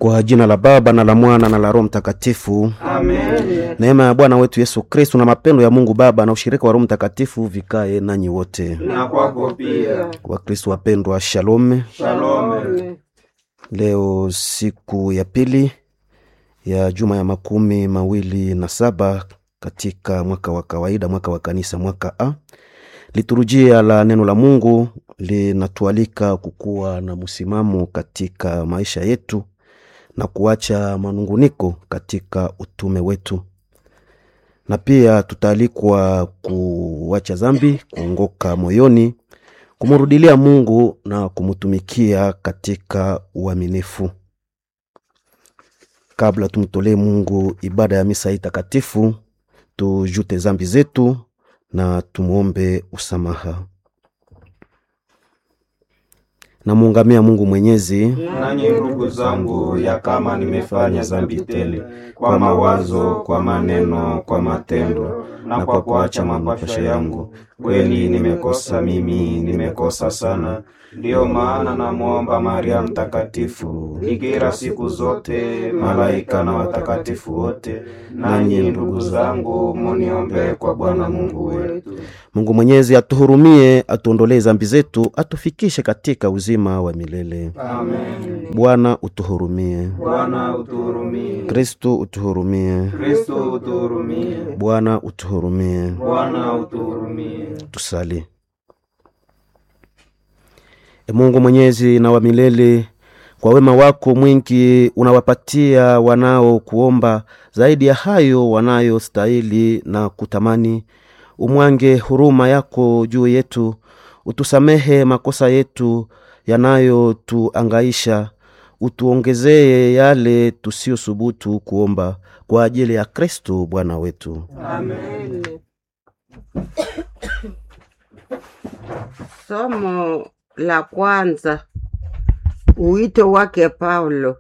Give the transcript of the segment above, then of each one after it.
Kwa jina la Baba na la Mwana na la Roho Mtakatifu. Amen. Neema ya Bwana wetu Yesu Kristu na mapendo ya Mungu Baba na ushirika wa Roho Mtakatifu vikae nanyi wote. Na kwako pia. Wakristu wapendwa, shalom. Shalom. Leo siku ya pili ya juma ya makumi mawili na saba katika mwaka wa kawaida, mwaka wa kanisa, mwaka A. Liturujia la neno la Mungu linatualika kukuwa na msimamo katika maisha yetu na kuacha manunguniko katika utume wetu, na pia tutaalikwa kuacha dhambi, kuongoka moyoni, kumrudilia Mungu na kumtumikia katika uaminifu. Kabla tumtolee Mungu ibada ya misa hii takatifu, tujute dhambi zetu na tumwombe usamaha. Namuungamia Mungu Mwenyezi Nanyi ndugu zangu, ya kama nimefanya dhambi tele kwa mawazo, kwa maneno, kwa matendo na kwa kuacha mapasho yangu, kweli nimekosa mimi, nimekosa sana. Ndiyo maana namwomba Maria Mtakatifu, bikira siku zote, malaika na watakatifu wote, nanyi ndugu zangu, muniombee kwa Bwana Mungu wetu. Mungu Mwenyezi atuhurumie, atuondolee dhambi zetu, atufikishe katika uzima wa milele. Amen. Bwana utuhurumie. Bwana utuhurumie. Kristu utuhurumie. Kristo utuhurumie. Bwana utuhurumie. Bwana utuhurumie. Tusali. E Mungu mwenyezi na wa milele, kwa wema wako mwingi unawapatia wanao kuomba zaidi ya hayo wanayostahili na kutamani. Umwange huruma yako juu yetu, utusamehe makosa yetu yanayotuangaisha, utuongezee yale tusiyosubutu kuomba, kwa ajili ya Kristo Bwana wetu. Amen. Somo la kwanza, uwito wake Paulo.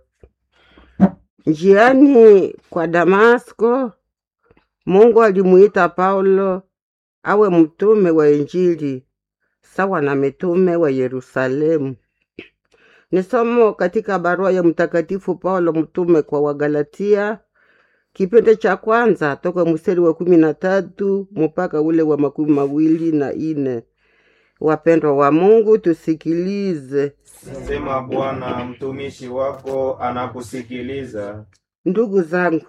Njiani kwa Damasko, Mungu alimuita Paulo awe mtume wa Injili sawa na mitume wa Yerusalemu. Ni somo katika barua ya Mtakatifu Paulo mtume kwa Wagalatia, kipindi cha kwanza toka mstari wa kumi na tatu mpaka ule wa makumi mawili na ine. Wapendwa wa Mungu, tusikilize. Sema Bwana, mtumishi wako anakusikiliza. Ndugu zangu,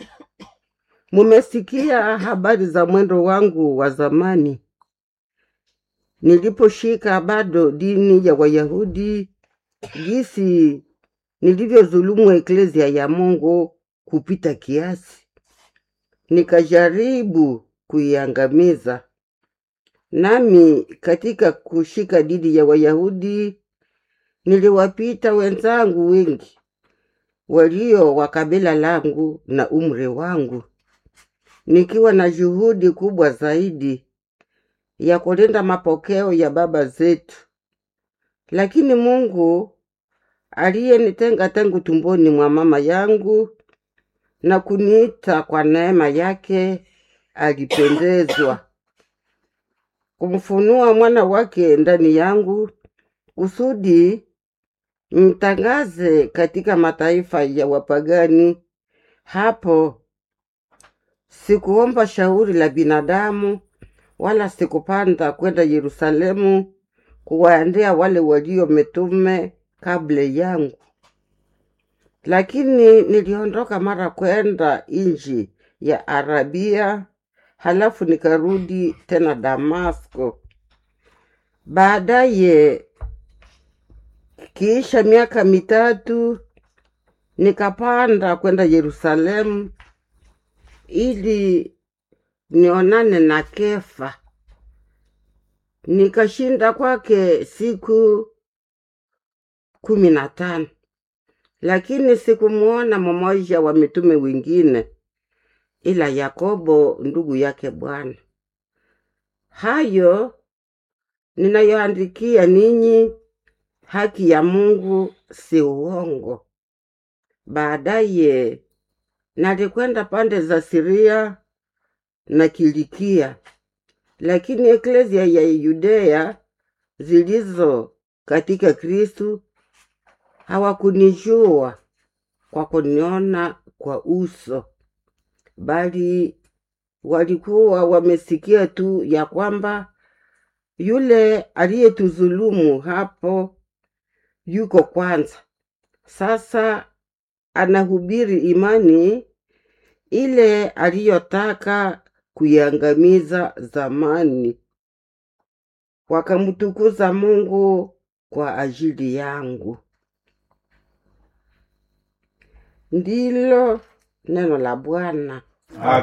mumesikia habari za mwendo wangu wa zamani, niliposhika bado dini ya Wayahudi, jinsi nilivyodhulumu eklezia ya Mungu kupita kiasi, nikajaribu kuiangamiza. Nami katika kushika dini ya Wayahudi niliwapita wenzangu wengi walio wa kabila langu na umri wangu, nikiwa na juhudi kubwa zaidi ya kulinda mapokeo ya baba zetu. Lakini Mungu aliyenitenga tangu tumboni mwa mama yangu na kuniita kwa neema yake, alipendezwa kumfunua mwana wake ndani yangu kusudi mtangaze katika mataifa ya wapagani. Hapo sikuomba shauri la binadamu, wala sikupanda kwenda Yerusalemu kuwaendea wale walio mitume kabla yangu, lakini niliondoka mara kwenda nchi ya Arabia, halafu nikarudi tena Damasko. Baadaye kiisha miaka mitatu nikapanda kwenda Yerusalemu ili nionane na Kefa. Nikashinda kwake siku kumi na tano, lakini sikumuona mmoja wa mitume wengine ila Yakobo ndugu yake Bwana. Hayo ninayoandikia ninyi haki ya Mungu si uongo. Baadaye nalikwenda pande za Siria na Kilikia, lakini eklezia ya Yudea zilizo katika Kristu hawakunijua kwa kuniona kwa uso, bali walikuwa wamesikia tu ya kwamba yule aliyetudhulumu hapo yuko kwanza. Sasa anahubiri imani ile aliyotaka kuiangamiza zamani. Wakamtukuza Mungu kwa ajili yangu. Ndilo neno la Bwana. Aka